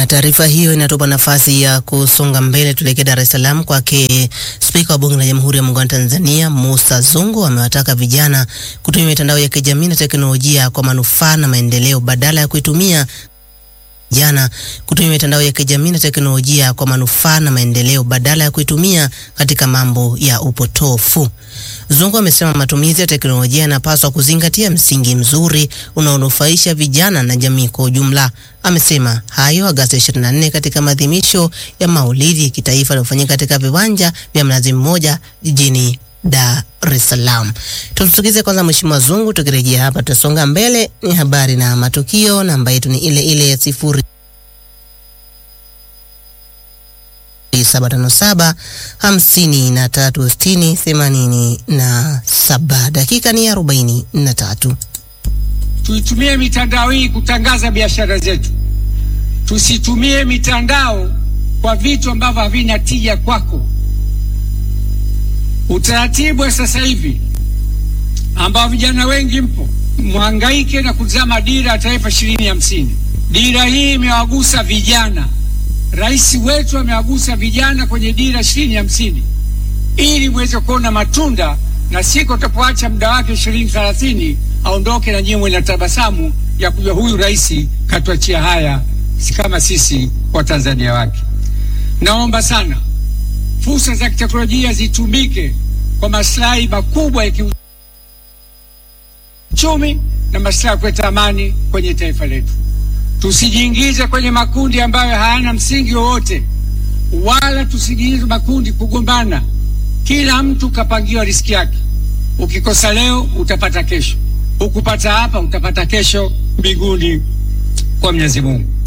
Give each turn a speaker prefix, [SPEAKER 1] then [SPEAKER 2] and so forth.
[SPEAKER 1] taarifa hiyo inatupa nafasi ya kusonga mbele, tuelekee Dar es Salaam kwake Spika wa Bunge la Jamhuri ya Muungano wa Tanzania Musa Zungu amewataka vijana kutumia mitandao ya kijamii na teknolojia kwa manufaa na maendeleo badala ya kuitumia vijana kutumia mitandao ya kijamii na teknolojia kwa manufaa na maendeleo badala ya kuitumia katika mambo ya upotofu. Zungu amesema matumizi ya teknolojia yanapaswa kuzingatia msingi mzuri unaonufaisha vijana na jamii kwa ujumla. Amesema hayo Agosti 24 katika maadhimisho ya Maulidi ya kitaifa yaliyofanyika katika viwanja vya Mnazi Mmoja jijini Dar es Salaam. Tumsikize kwanza Mheshimiwa Zungu, tukirejea hapa tutasonga mbele. Ni habari na matukio, namba yetu ni ile ile ya sifuri saba tano saba hamsini na tatu sitini themanini na saba. Dakika ni arobaini na tatu.
[SPEAKER 2] Tuitumie mitandao hii kutangaza biashara zetu, tusitumie mitandao kwa vitu ambavyo havina tija kwako. Utaratibu wa sasa hivi ambao vijana wengi mpo mhangaike na kuzama dira ya taifa ishirini hamsini. Dira hii imewagusa vijana, rais wetu amewagusa vijana kwenye dira ishirini hamsini ili mweze kuona matunda, na siku utapoacha muda wake ishirini thelathini aondoke na nyinyi na tabasamu ya kujua huyu rais katuachia haya, si kama sisi wa Tanzania wake. Naomba sana fursa za kiteknolojia zitumike kwa maslahi makubwa ya kiuchumi na maslahi ya kuleta amani kwenye taifa letu. Tusijiingize kwenye makundi ambayo hayana msingi wowote, wala tusijiingize makundi kugombana. Kila mtu kapangiwa riski yake. Ukikosa leo utapata kesho, ukupata hapa utapata kesho mbinguni kwa Mwenyezi Mungu.